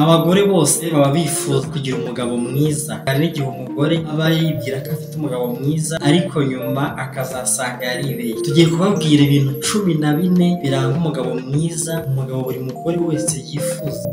Abagore bose baba bifuza kugira umugabo mwiza, hari n'igihe umugore aba yibwira ko afite umugabo mwiza ariko nyuma akazasanga yaribeye. Tugiye kubabwira ibintu cumi na bine biranga umugabo mwiza, umugabo buri mugore wese yifuza.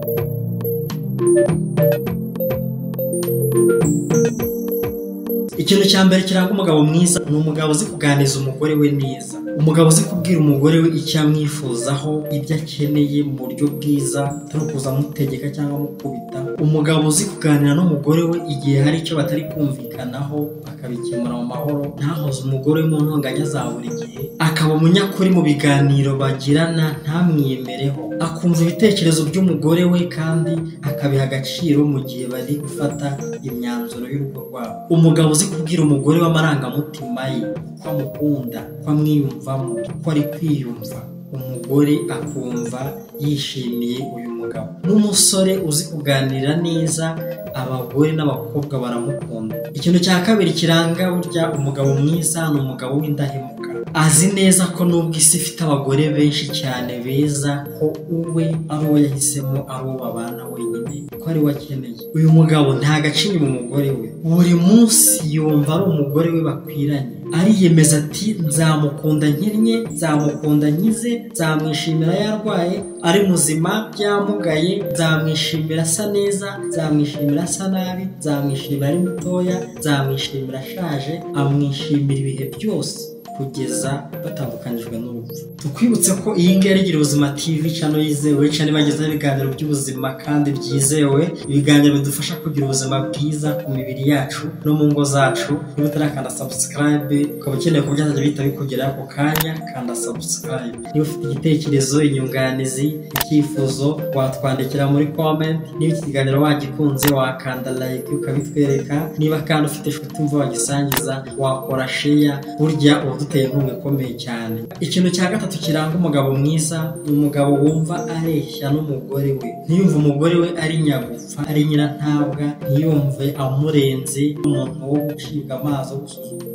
Ikintu cya mbere kiranga umugabo mwiza ni umugabo uzi kuganiriza umugore we neza. Umugabo uzi kubwira umugore we icyo amwifuzaho, ibyo akeneye mu buryo bwiza, atari ukuza amutegeka cyangwa amukubita. Umugabo uzi kuganira n'umugore we igihe hari icyo batari kumvikanaho, bakabikemura mu mahoro, ntahoze umugore we mu ntonganya za buri gihe, akaba umunyakuri mu biganiro bagirana, ntamwiyemereho. Akumva ibitekerezo by'umugore we kandi akabiha agaciro mu gihe bari gufata imyanzuro y'urugo rwabo. Umugabo uzi kubwira umugore we amarangamutima ye, ko amukunda, ko amwiyumvamo, ko ari kwiyumva. Umugore akumva yishimiye uyu mugabo. N'umusore uzi kuganira neza, abagore n'abakobwa baramukunda. Ikintu cya kabiri kiranga burya umugabo mwiza ni umugabo w'indahemuka. Azi neza ko nubwo isi ifite abagore benshi cyane beza, ko uwe ari uwo yahisemo, ari uwo babana wenyine, ko ari we akeneye. Uyu mugabo nta gaciro mu mugore we. Buri munsi yumva ari umugore we bakwiranye. Ariyemeza ati nzamukunda nkinnye, nzamukunda nkize, nzamwishimira yarwaye, ari muzima, byamugaye, nzamwishimira asa neza, nzamwishimira asa nabi, nzamwishimira ari mutoya, nzamwishimira ashaje, amwishimira ibihe byose kugeza batandukanijwe n'urupfu tukwibutse ko iyi ngiyi ari gira ubuzima tv cano yizewe cano ibagezaho ibiganiro by'ubuzima kandi byizewe ibiganiro bidufasha kugira ubuzima bwiza ku mibiri yacu no mu ngo zacu niba utarakanda sabusikarayibe ukaba ukeneye ko byazajya bihita bikugeraho ako kanya kanda sabusikarayibe niba ufite igitekerezo inyunganizi icyifuzo watwandikira muri komenti niba iki kiganiro wagikunze wakanda layike ukabitwereka niba kandi ufite inshuti wumva wagisangiza wakora sheya burya uba uduteye inkunga ikomeye cyane ikintu cya gatatu kiranga umugabo mwiza ni umugabo wumva areshya n'umugore we ntiyumve umugore we ari nyagupfa ari nyirantabwa ntiyumve amurenze umuntu wo gucibwa amazi wo gusuzugura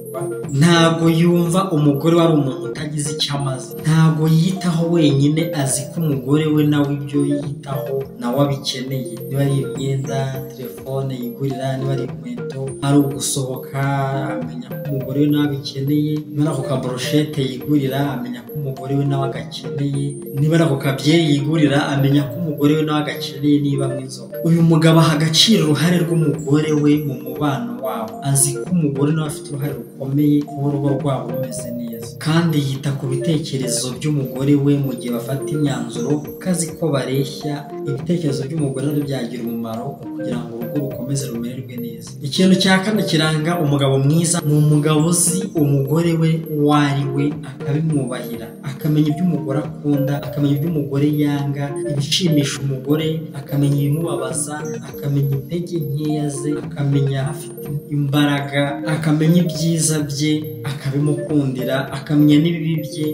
ntabwo yumva umugore we ari umuntu utagize icyo amaze ntabwo yitaho wenyine azi ko umugore we nawe ibyo yitaho nawe abikeneye niba ari imyenda telefone yigurira niba ari inkweto ari ugusohoka amenya ko umugore we nawe abikeneye niba ari ako kaboroshete yigurira amenya ko umugore we nawe agakeneye niba ari ako kabyeyi yigurira amenya ko umugore we nawe agakeneye niba mu inzoga uyu mugabo aha agaciro uruhare rw'umugore we mu mubano wabo azi ko umugore nawe afite uruhare rukomeye kuba urugo rwabo rumeze neza kandi yita ku bitekerezo by'umugore we mu gihe bafata imyanzuro kuko azi ko bareshya ibitekerezo by'umugore ari byagira umumaro kugira ngo urugo rukomeze rumererwe neza ikintu cya kane kiranga umugabo mwiza ni umugabo uzi umugore we uwo ari we akabimwubahira akamenya ibyo umugore akunda akamenya ibyo umugore yanga ibishimisha umugore akamenya ibimubabaza akamenya intege nkeya ze akamenya afite imbaraga akamenya ibyiza bye akabimukundira akamenya n'ibibi bye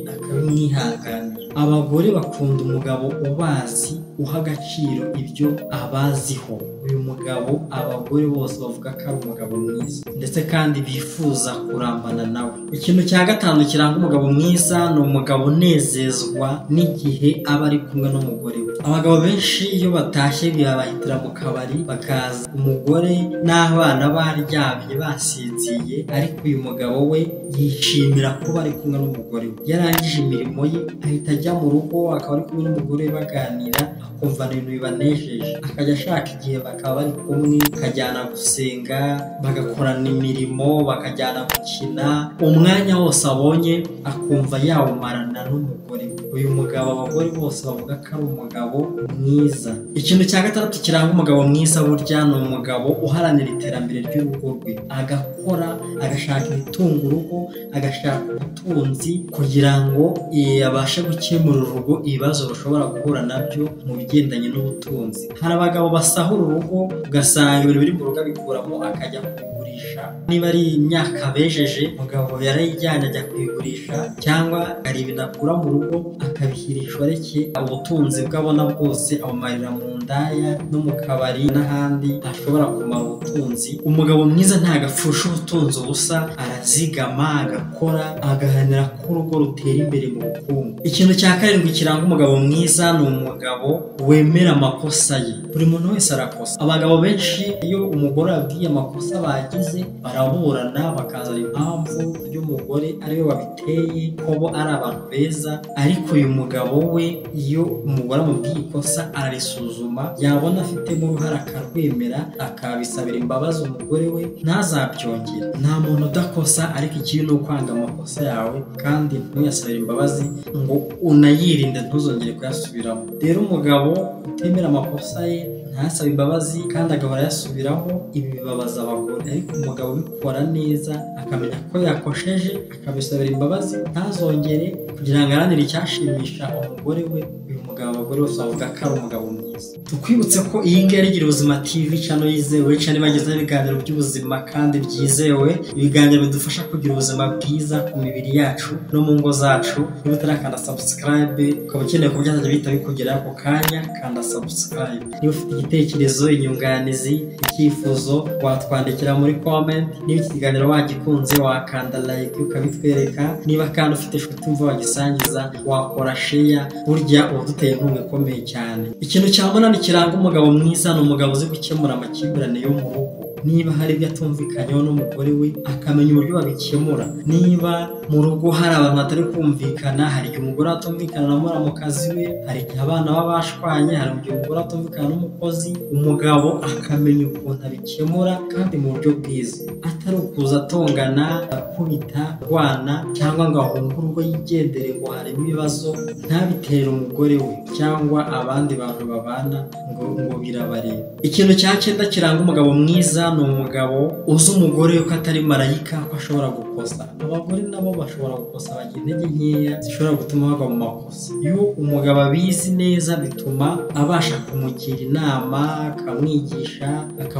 akabimwihanganira abagore bakunda umugabo ubazi uha agaciro ibyo abaziho uyu mugabo abagore bose bavuga ko ari umugabo mwiza ndetse kandi bifuza kurambana nawe ikintu cya gatanu kiranga umugabo mwiza ni umugabo unezezwa n'igihe aba ari kumwe n'umugore we abagabo benshi iyo batashye birabahitira mu kabari bakaza umugore n'abana baryamye basinziye ariko uyu mugabo we yishimira kuba ari kumwe n'umugore we yarangije imirimo ye ahita ajya mu rugo akaba ari kumwe n'umugore we baganira akumva ibintu bibanejeje akajya ashaka igihe bakaba bari kumwe bakajyana gusenga bagakorana imirimo bakajyana gukina umwanya wose abonye akumva yawumarana n'umugore we uyu mugabo abagore bose bavuga ko ari umugabo mwiza ikintu cya gatandatu kiranga umugabo mwiza burya ni umugabo uharanira iterambere ry'urugo rwe agakora agashaka ibitunga urugo agashaka ubutunzi kugira ngo eh, abashe gukemura urugo ibibazo rushobora guhura nabyo mu bigendanye n'ubutunzi hari abagabo basahura urugo ugasanga ibintu biri mu rugo abikuramo akajya kugurisha kuyigurisha niba ari imyaka bejeje umugabo yarayijyanye ajya kuyigurisha cyangwa hari ibintu akura mu rugo akabishyira inshoreke ubutunzi bw'abona bwose abumarira mu ndaya no mu kabari n'ahandi ntashobora kumara ubutunzi umugabo mwiza ntabwo apfusha ubutunzi ubusa arazigama agakora agaharanira ko urugo rutera imbere mu bukungu ikintu cya karindwi kiranga umugabo mwiza ni umugabo wemera amakosa ye buri muntu wese arakosa abagabo benshi iyo umugore ababwiye amakosa bagize baraburana bakazana impamvu y'umugore ariwe wabiteye ko bo ari abantu beza ariko uyu mugabo we iyo umugore amubwiye ikosa ararisuzuma yabona afitemo uruhare akarwemera akabisabira imbabazi umugore we ntazabyongere nta muntu udakosa ariko ikibi ni ukwanga amakosa yawe kandi ntuyasabire imbabazi ngo unayirinde ntuzongere kuyasubiramo rero umugabo utemera amakosa ye ntasabe imbabazi kandi agahora ayasubiraho ibi bibabaza abagore ariko umugabo ubikora neza akamenya ko yakosheje akabisabira imbabazi ntazongere kugira ngo aranire icyashimisha umugore we uyu mugabo abagore bose bavuga ko ari umugabo mwiza tukwibutse ko iyi ngiyi ari gira ubuzima tv cano yizewe cano ibagezaho ibiganiro by'ubuzima kandi byizewe ibiganiro bidufasha kugira ubuzima bwiza ku mibiri yacu no mu ngo zacu niba utarakanda sabusikarayibe ukaba ukeneye ko byazajya bihita bikugeraho ako kanya kanda sabusikarayibe niba ufite igitekerezo inyunganizi icyifuzo watwandikira muri komenti niba iki kiganiro wagikunze wakanda layike ukabitwereka niba kandi ufite inshuti umva wagisangiza wakora sheya burya uba uduteye inkunga ikomeye cyane ikintu cya munani kiranga umugabo mwiza ni umugabo uzi gukemura amakimbirane yo mu rugo niba hari ibyo atumvikanyeho n'umugore we akamenya uburyo babikemura niba mu rugo hari abantu batari kumvikana hari igihe umugore atumvikana na muramukazi we hari igihe abana baba bashwanye hari igihe umugore atumvikana n'umukozi umugabo akamenya ukuntu abikemura kandi mu buryo bwiza atari ukuza atongana akubita arwana cyangwa ngo ahunge urugo yigendere ngo harimo ibibazo ntabitera umugore we cyangwa abandi bantu babana ngo ngo birabareba ikintu cya cyenda kiranga umugabo mwiza ni umugabo uzi umugore we ko atari marayika ko ashobora gukosa abagore nabo bashobora gukosa bagira intege nkeya zishobora gutuma bagwa mu makosa iyo umugabo abizi neza bituma abasha kumugira inama akamwigisha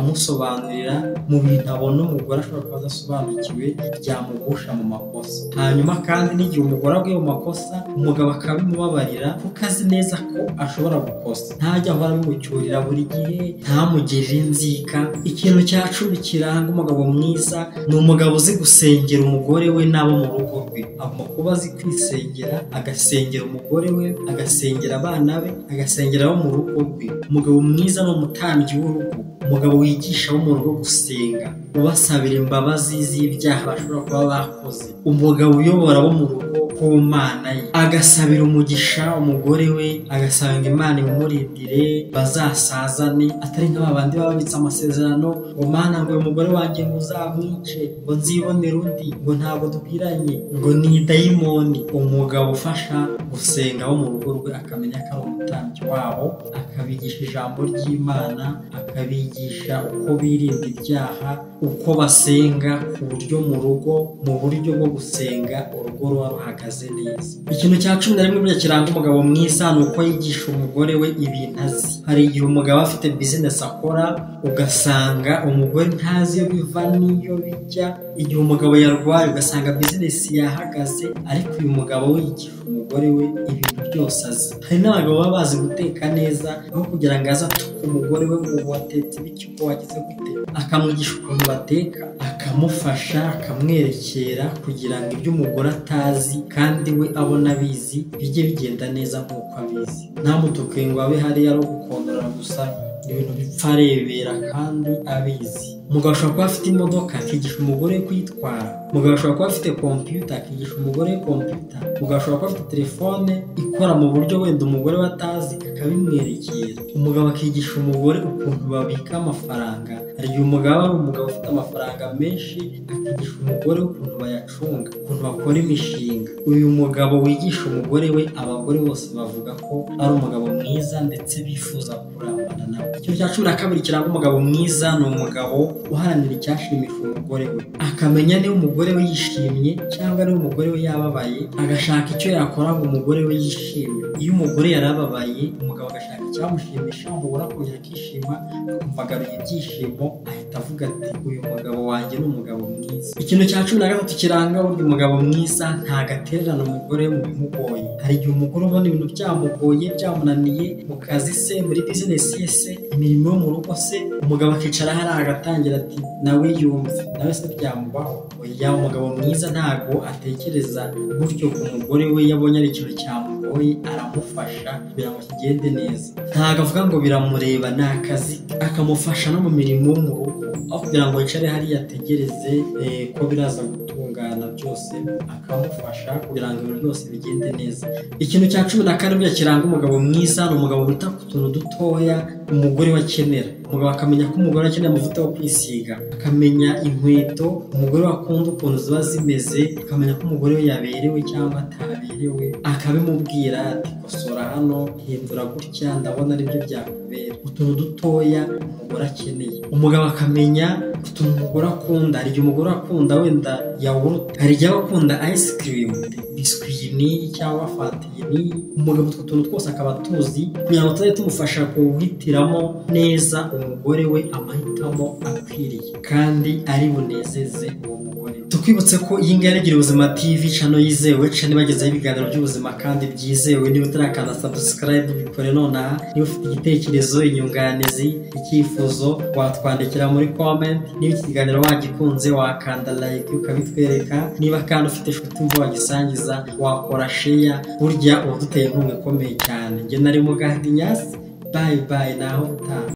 akamusobanurira mu bintu abona umugore ashobora kuba adasobanukiwe byamugusha mu makosa hanyuma kandi n'igihe umugore aguye mu makosa umugabo akaba abimubabarira kuko azi neza ko ashobora gukosa ntajya ahora abimucyurira buri gihe ntamugirire inzika ikintu cya cumi kiranga umugabo mwiza ni umugabo uzi gusengera umugore we n'abo mu rugo rwe agomba kuba azi kwisengera agasengera umugore we agasengera abana be agasengera abo mu rugo rwe umugabo mwiza ni umutambyi w'urugo umugabo wigisha abo mu rugo gusenga ubasabira imbabazi z'ibyaha bashobora kuba bakoze umugabo uyobora abo mu rugo ku mana ye agasabira umugisha umugore we agasanga imana imumurindire bazasazane atari nka babandi baba babitse amasezerano ngo mana ngo uyu mugore wanjye ngo uzamwice ngo nzibonere undi ngo ntabwo dukwiranye ngo ni dayimoni umugabo ufasha gusenga abo mu rugo rwe akamenya ko ari umutambyi wabo akabigisha ijambo ry'imana akabigisha uko birinda ibyaha uko basenga ku buryo mu rugo mu buryo bwo gusenga urugo ruba ruhagaze neza ikintu cya cumi na rimwe burya kiranga umugabo mwiza ni uko yigisha umugore we ibintu azi hari igihe umugabo afite bizinesi akora ugasanga umugore ntazi iyo biva n'iyo bijya igihe umugabo yarwaye ugasanga bizinesi yahagaze ariko uyu mugabo wigisha umugore we ibintu byose azi hari n'abagabo baba bazi guteka neza aho kugira ngo aze atuke umugore we ngo watetse bityo uko wagize gute akamwigisha ukuntu bateka akamufasha akamwerekera kugira ngo ibyo umugore atazi kandi we abona abizi bijye bigenda neza nk'uko abizi ntamutuke ngo abe hariya ari ugukondora gusa ibintu bipfa arebera kandi abizi umugabo ashobora kuba afite imodoka akigisha umugore we kuyitwara umugabo ashobora kuba afite kompiyuta akigisha umugore we kompiyuta umugabo ashobora kuba afite telefone ikora mu buryo wenda umugore we atazi akabimwerekera umugabo akigisha umugore ukuntu babika amafaranga hari igihe umugabo ari umugabo ufite amafaranga menshi akigisha umugore ukuntu bayacunga ukuntu bakora imishinga uyu mugabo wigisha umugore we abagore bose bavuga ko ari umugabo mwiza ndetse bifuza kurambana nawe ikintu cya cumi na kabiri kiranga umugabo mwiza ni umugabo uharanira icyashimisha umugore we akamenya niba umugore we yishimye cyangwa niba umugore we yababaye agashaka icyo yakora ngo umugore we yishimye iyo umugore yarababaye umugabo agashaka icyamushimisha umugore akongera akishima akumva agaruye ibyishimo ahita avuga ati uyu mugabo wanjye ni umugabo mwiza ikintu cya cumi na gatatu kiranga burya umugabo mwiza ntago atererana umugore mu bimugoye hari igihe umugore ubona ibintu byamugoye byamunaniye mu kazi se muri bizinesi ye se imirimo yo mu rugo se umugabo akicara hariya agatangira ati nawe yumve nawe se byamubaho oya umugabo mwiza ntago atekereza gutyo ku mugore we yabonye ari ikintu cyamugoye aramufasha kugira ngo kigende neza ntago avuga ngo biramureba ni akazi akamufasha no mu mirimo yo mu rugo aho kugira ngo yicare hariya ategereze eh, ko biraza gutungana byose akamufasha kugira ngo ibintu byose bigende neza ikintu cya cumi na karindwi kiranga umugabo mwiza ni umugabo wita ku tuntu dutoya umugore we akenera umugabo akamenya ko umugore akeneye amavuta yo kwisiga akamenya inkweto umugore we akunda ukuntu ziba zimeze akamenya ko umugore we yaberewe cyangwa ataberewe akabimubwira ati kosora hano hindura gutya ndabona aribyo byakubera utuntu dutoya umugore akeneye umugabo akamenya utuntu umugore akunda hari igihe umugore akunda wenda yawurute hari igihe aba akunda ice cream biswi iyi n'iyi cyangwa fanta iyi n'iyi umugabo utwo tuntu twose akaba atuzi kugira ngo tuzajye tumufasha kuhitiramo neza umugore we amahitamo akwiriye kandi ari bunezeze uwo mugore tukwibutse ko iyi ngiyi ari gira ubuzima tv cano yizewe cano ibagezaho ibiganiro by'ubuzima kandi byizewe niba utarakanda sabusikarayibu bikore nonaha niba ufite igitekerezo inyunganizi icyifuzo watwandikira muri komenti niba iki kiganiro wagikunze wakanda layike ukabitwereka niba kandi ufite inshuti mva wagisangiza wakora sheya burya uba duteye inkunga ikomeye cyane njye nari mugandi nyasi bayi bayi naho utaha